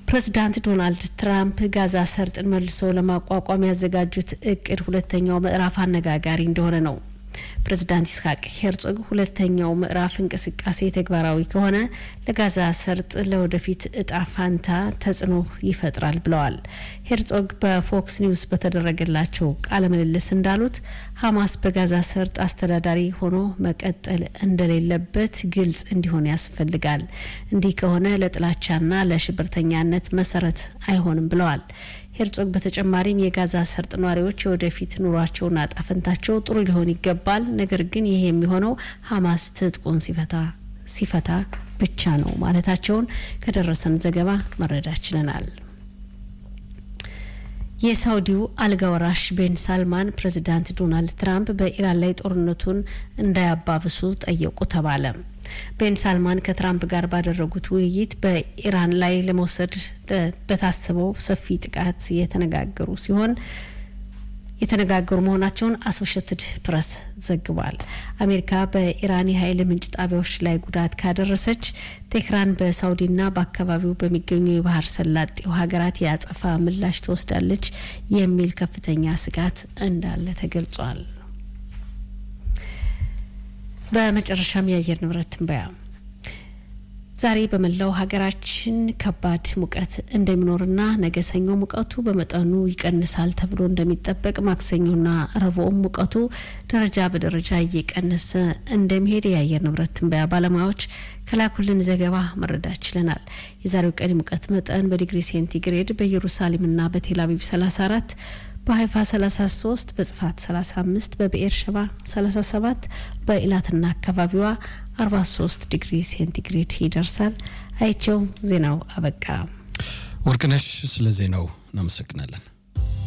ፕሬዚዳንት ዶናልድ ትራምፕ ጋዛ ሰርጥን መልሶ ለማቋቋም ያዘጋጁት እቅድ ሁለተኛው ምዕራፍ አነጋጋሪ እንደሆነ ነው። ፕሬዚዳንት ይስሐቅ ሄርጾግ ሁለተኛው ምዕራፍ እንቅስቃሴ ተግባራዊ ከሆነ ለጋዛ ሰርጥ ለወደፊት እጣ ፋንታ ተጽዕኖ ይፈጥራል ብለዋል። ሄርጾግ በፎክስ ኒውስ በተደረገላቸው ቃለ ምልልስ እንዳሉት ሀማስ በጋዛ ሰርጥ አስተዳዳሪ ሆኖ መቀጠል እንደሌለበት ግልጽ እንዲሆን ያስፈልጋል። እንዲህ ከሆነ ለጥላቻና ለሽብርተኛነት መሰረት አይሆንም ብለዋል። ሄርጾግ በተጨማሪም የጋዛ ሰርጥ ነዋሪዎች የወደፊት ኑሯቸውና ጣፈንታቸው ጥሩ ሊሆን ይገባል፣ ነገር ግን ይህ የሚሆነው ሀማስ ትጥቁን ሲፈታ ሲፈታ ብቻ ነው ማለታቸውን ከደረሰን ዘገባ መረዳት ችለናል። የሳውዲው አልጋ ወራሽ ቤን ሳልማን ፕሬዚዳንት ዶናልድ ትራምፕ በኢራን ላይ ጦርነቱን እንዳያባብሱ ጠየቁ ተባለ። ቤን ሳልማን ከትራምፕ ጋር ባደረጉት ውይይት በኢራን ላይ ለመውሰድ በታሰበው ሰፊ ጥቃት የተነጋገሩ ሲሆን የተነጋገሩ መሆናቸውን አሶሽትድ ፕሬስ ዘግቧል። አሜሪካ በኢራን የኃይል ምንጭ ጣቢያዎች ላይ ጉዳት ካደረሰች ቴህራን በሳውዲና በአካባቢው በሚገኙ የባህር ሰላጤው ሀገራት የአጸፋ ምላሽ ትወስዳለች የሚል ከፍተኛ ስጋት እንዳለ ተገልጿል። በመጨረሻም የአየር ንብረት ትንበያ ዛሬ በመላው ሀገራችን ከባድ ሙቀት እንደሚኖርና ነገ ሰኞ ሙቀቱ በመጠኑ ይቀንሳል ተብሎ እንደሚጠበቅ፣ ማክሰኞና ረቡዕም ሙቀቱ ደረጃ በደረጃ እየቀነሰ እንደሚሄድ የአየር ንብረት ትንበያ ባለሙያዎች ከላኩልን ዘገባ መረዳት ችለናል። የዛሬው ቀን ሙቀት መጠን በዲግሪ ሴንቲግሬድ በኢየሩሳሌምና በቴልአቪቭ 34 በሀይፋ 33 በጽፋት 35 በብኤር ሸባ 37 በኢላትና አካባቢዋ 43 ዲግሪ ሴንቲግሬድ ይደርሳል። አይቸው ዜናው አበቃ። ወርቅነሽ ስለ ዜናው እናመሰግናለን።